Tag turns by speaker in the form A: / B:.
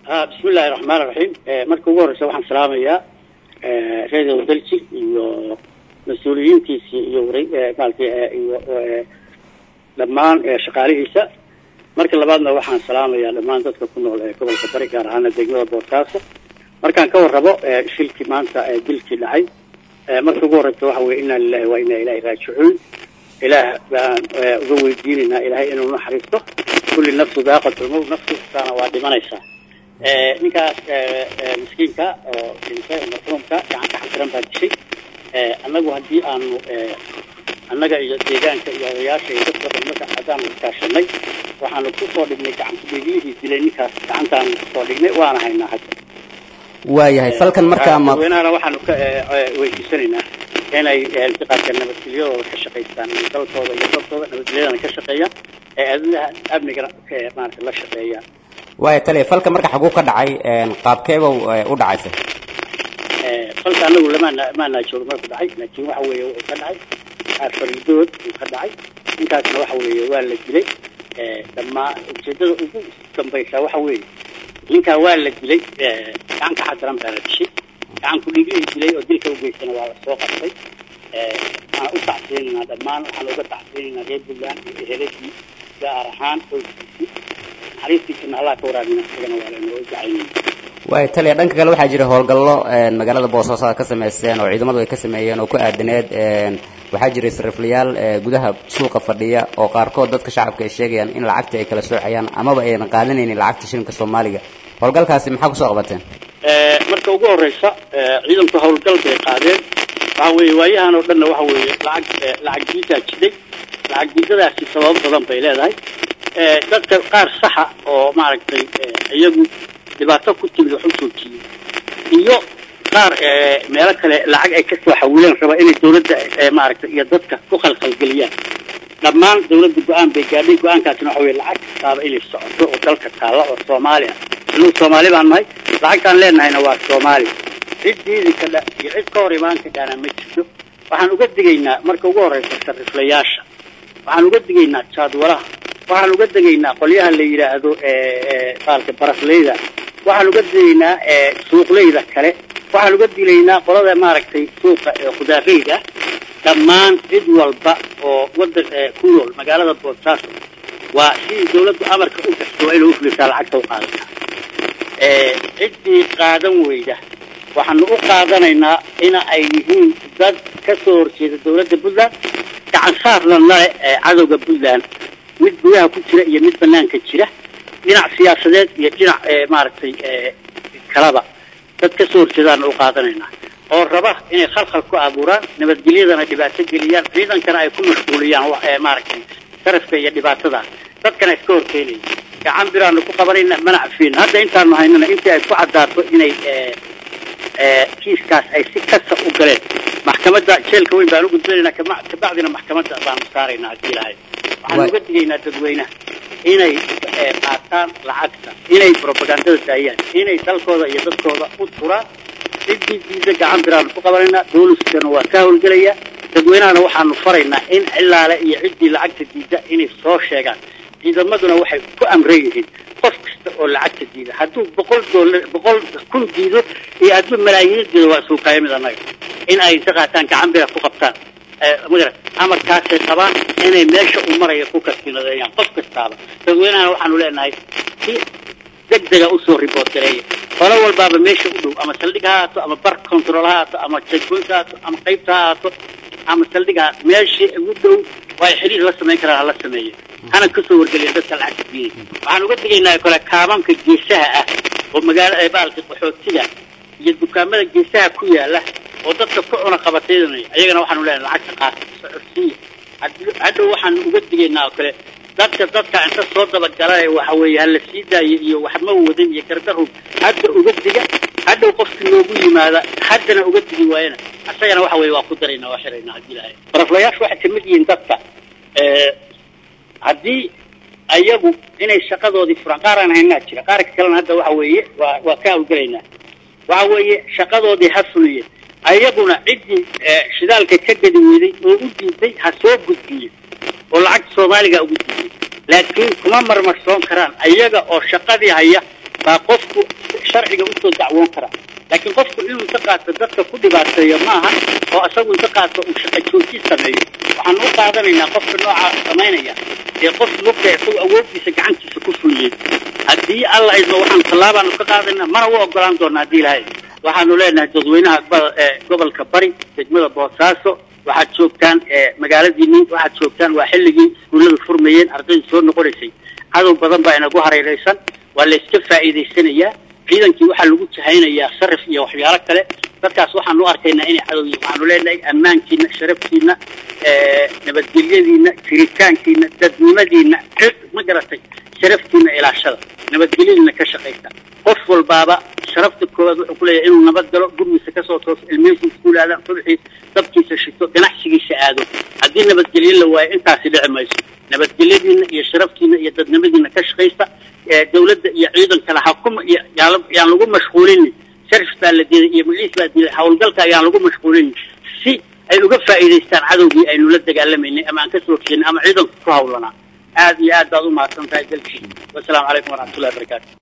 A: bismi illaahi raxmaan iraxiim marka ugu horeysa waxaan salaamayaa radio belgi iyo mas-uuliyiintiisii iyo maarata iyo dhammaan shaqaalihiisa marka labaadna waxaan salaamayaa dhammaan dadka ku nool ee gobolka bari gaar ahaana degmada boosaaso markaan ka warrabo shilkii maanta dilkii dhacay marka ugu horeysa waxa weye inaa lilahi waa inaa ilahi raajicuun ilaah baan uga weydiinaynaa ilaahay inuu naxariisto kulli nafsu daaqatulmowt nafsi kastaana waa dhimanaysaa ninkaas miskiinka oo dhintay marxuumka gacanka xasiran baa dishay annagu haddii aanu annaga iyo deegaanka iyo odayaasha iyo dadka dhan marka haddaanu iskaashanay waxaanu kusoo dhignay gacanta dhiiglihii dilay ninkaas gacantaanu kusoo dhignay waana haynaa hadda
B: waayahay falkan markaa ma
A: dadweynahana waxaanu ka weydiisanaynaa inay iltiqaadka nabadgelyadooda ka shaqaystaan dalkooda iyo dalkooda nabadgelyadana ka shaqeeyaan ee aadaha amnigana maarata la shaqeeyaan
B: waaya tale falka marka xaguu ka dhacay qaabkeeba u dhacaysa
A: falka anagu lamaana maanaa joogo marku dhacay laakiin waxa weeye wuxuu ka dhacay fariidood uu ka dhacay ninkaasna waxa weeye waa la dilay dhamaa ujeedada ugu dambaysa waxa weeye ninkaa waa la dilay gacanka xadaran baa la dishay gacan ku dhiiglihii dilay oo dilka ugeystana waa la soo qabtay waxaan u tacsiinaynaa dhammaan waxaan uga tacsiinaynaa reer puntland iyo eheladii gaar ahaan qoyskiisii naxariistiisana allah ka waraabina isagana waa laynoo jacaynayna
B: waaya taliya dhanka kale waxaa jira howlgallo magaalada boosaaso aad ka samayseen oo ciidamadu ay ka sameeyeen oo ku aadaneed waxaa jiray sariflayaal gudaha suuqa fadhiya oo qaarkood dadka shacabka ay sheegayaan in lacagta ay kala soocayaan amaba aynan qaadanaynin lacagta shilinka soomaaliga howlgalkaasi maxaa kusoo qabateen
A: marka ugu horeysa ciidanku howlgal bay qaadeen waxa weeye waayahan oo dhanna waxa weeye lacag lacag diidaa jiday lacag diidadaasi sababo badan bay leedahay dadka qaar saxa oo maaragtay iyagu dhibaato ku timid wax u joojiyey iyo qaar meelo kale lacag ay kasoo xawileen raba inay dawladda maaragtay iyo dadka ku khalkhalgeliyaan dhammaan dawladda go-aan bay gaadhay go-aankaasina waxa weye lacag kastaaba inay socoto oo dalka taalla oo soomaali ah inuu soomaali baan nahay lacagtaan leenahayna waa soomaali cid diidi kadha iyo cid ka hor imaan kadhaana ma jirto waxaan uga digaynaa marka ugu horeysa sariflayaasha waxaan uga digaynaa jaadwalaha waxaan uga digaynaa qolyaha la yidhaahdo baalka barasleyda waxaan uga digaynaa suuqleyda kale waxaan uga digaynaa qolada maaragtay suuqa khudaareyda dhammaan cid walba oo wadan ku nool magaalada boosaaso waa sidii dawladdu amarka u gasto waa inay ufulisaa lacagta u qaadataa ciddii qaadan weyda waxaanu u qaadanaynaa in ay yihiin dad ka soo horjeeda dawladda puntland gacan saarna nale cadowga puntland mid gudaha ku jira iyo mid banaanka jira dhinac siyaasadeed iyo dhinac maaragtay kalaba dad ka soo horjeedaana u qaadanaynaa oo raba inay khalkhal ku abuuraan nabadgelyadana dhibaato geliyaan ciidankana ay ku mashquuliyaan maaragtay sarafka iyo dhibaatada dadkana iska horkeenaya gacan biraanu ku qabanayna mana cafiin hadda intaanu haynana intii ay ku caddaato inay kiiskaas ay si kasta u galeen maxkamadda jeelka weyn baan u gudbinaynaa kabacdina maxkamadda baanu saaraynaa haddii ilahay waxaan uga digaynaa dadweynaha inay qaataan lacagta inay propagandada daayaan inay dalkooda iyo dadkooda u turaan ciddii diida gacan biraanu ku qabanaynaa booliskana waa ka howlgelaya dadweynahana waxaanu faraynaa in cilaale iyo ciddii lacagta diida inay soo sheegaan ciidamaduna waxay ku amran yihiin qof kasta oo lacagta diida hadduu boqol doolar boqol kun diido iyo hadduu malaayiin diido waa suuqaaya mid annaga in ay inta qaataan gacan bira ku qabtaan magara amarkaasay qabaan inay meesha u maraya ku kasinadeeyaan qof kastaaba dadweynahana waxaanu leenahay si degdega usoo riboort gareeya qolo walbaaba meesha u dhow ama saldhig ha haato ama bar control ha haato ama checkpoint ha haato ama qaybta ha haato ama saldhig ha meesha ugu dhow waa ay xiriir la samayn karaan hala sameeya hana kasoo wargeliya dadka lacagta diiday waxaan uga digaynaa kale kaamamka geesaha ah oo magaalada baalka qaxootiga iyo dukaamada geesaha ku yaala oo dadka ku cuna qabataydanaya ayagana waxaanu leenahay lacagta qaata socodsiiya hadhow waxaan uga digaynaa oo kale dadka dadka inta soo dabagalay waxa weeye hala sii daayo iyo waxma wadan iyo gardarhub hadda uga diga hadhow qofki noogu yimaada haddana uga digi waayana asagana waxa weye waa ku daraynaa waa xiraynaa haddii ilahay baraflayaashu waxay kamid yihiin dadka haddii ayagu inay shaqadoodii furaan qaaraan haynaa jira qaarka kalena hadda waxa weeye waa waa ka hawlgelaynaa waxa weeye shaqadoodii ha fuliyeen ayaguna ciddii shidaalka ka gedi weyday oo u diiday ha soo gudbiye oo lacagta soomaaliga ugu diiday laakiin kuma marmarsoon karaan ayaga oo shaqadii haya baa qofku sharciga usoo dacwoon karaa laakiin qofku inuu inta qaato dadka ku dhibaateeyo maaha oo isagu inta qaato uu shaqa joojin sameeyo waxaan u qaadanaynaa qofka noocaa samaynaya ee qof lugta isagu awooddiisa gacantiisa ku fuliyey haddii alla idmo waxaan tallaabaanu ka qaadayna mana u ogolaan doona haddii ilahay waxaanu leenahay dadweynaha gobolka bari degmada boosaaso waxaad joogtaan magaaladiini waxaad joogtaan waa xilligii iskuullada furmayeen ardayda soo noqonaysay cadow badan baa inagu hareeraysan waa la iska faa'iidaysanayaa ciidankii waxaa lagu jahaynayaa sarif iyo waxyaalo kale dadkaas waxaan u arkaynaa inay cadow yihin waxaanu leenahay ammaankiina sharafkiina nabadgelyadiina jiritaankiina dadnimadiina ma garatay sharaftiina ilaashada nabadgelyadiina ka shaqaysa qof walbaaba sharafta koowaad wuxuu ku leeyahay inuu nabad galo gurigiisa kasoo tooso ilmihiisa iskuul aadaan subxii dabkiisa shito ganacsigiisa aado haddii nabadgelyo la waayo intaasi dhici mayso nabadgelyadiina iyo sharaftiina iyo dadnimadiina ka shaqaysta dawladda iyo ciidankana hakuma iyo yaan lagu mashquulinin sharif baa la diiday iyo magiis baa diiday hawlgalka ayaan lagu mashquulinin si ay uga faa'iidaystaan cadowgii aynu la dagaalamaynay ama aan kasoo horjeednay ama ciidanku ku hawlanaa aad iyo aad baad u mahadsan tahay dalkii wasalaamu calaykum waraxmatullahi wabarakaatu